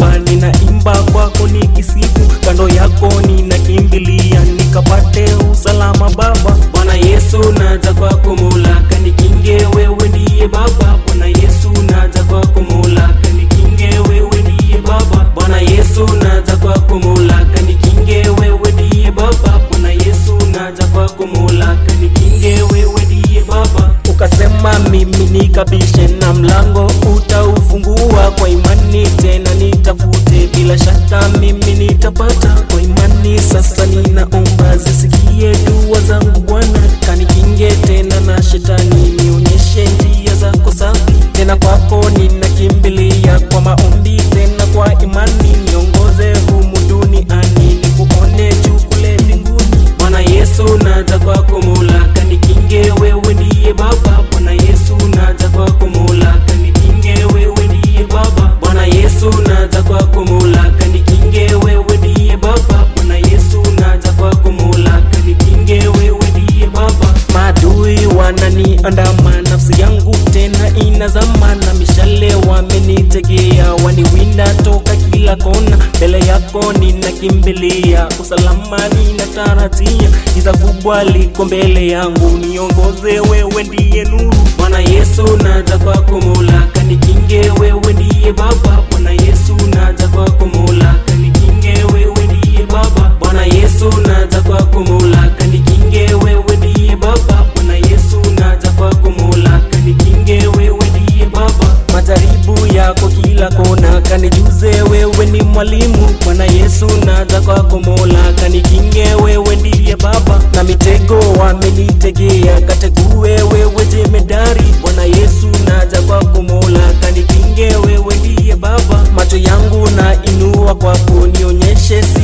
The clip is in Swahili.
Baba, ninaimba kwako nikisifu, kando yako ninakimbilia, nikapate usalama Baba. Bwana Yesu, naja kwako Mola, kanikinge, wewe ndiye Baba. Bwana Yesu, naja kwako Mola, kanikinge, wewe ndiye Baba. Bwana Yesu, naja kwako Mola, kanikinge, wewe ndiye Baba. Bwana Yesu, naja kwako Mola, kanikinge, wewe ndiye Baba. Ukasema mimi nikabishe na mlango utaufungua kwa imani, tena nitafute, bila shaka mimi nitapata kwa imani. Sasa ninaomba zisikie dua zangu Bwana, kanikinge tena na shetani, nionyeshe njia zako safi, tena kwako ninakimbilia kwa maombi, tena kwa imani, niongoze humu duniani, nikuone juu kule mbinguni. Bwana Yesu, naja kwako Mola, kanikinge, wewe ndiye Baba. Bwana Yesu, naja kwako Mola, kanikinge, wewe ndiye Baba. Bwana Yesu, naja kwako Mola, kanikinge, wewe ndiye Baba. Bwana Yesu, naja kwako Mola, kanikinge, wewe ndiye Baba. Maadui wananiandama, nafsi yangu tena inazama, na mishale wamenitegea, waniwinda toka kila kona. Mbele yako ninakimbilia, usalama ninatarajia, giza kubwa liko mbele yangu, niongoze, wewe ndiye nuru. Bwana Yesu, naja kwako Mola, kanikinge, wewe ndiye Baba. Bwana Yesu, naja kwako Mola, kanikinge, wewe ndiye Baba. Bwana Yesu, naja kwako Mola, kanikinge, wewe ndiye Baba. Bwana Yesu, naja kwako Mola, kanikinge, wewe ndiye Baba. Majaribu yako kila kona, kanijuze, wewe ni mwalimu. Bwana Yesu, naja kwako Mola, kanikinge, wewe ndiye Baba. Na mitego wamenitegea, kategue, wewe jemedari. Bwana Yesu, naja kwako Mola, kanikinge, wewe ndiye Baba. Macho yangu na inua kwako, nionyeshe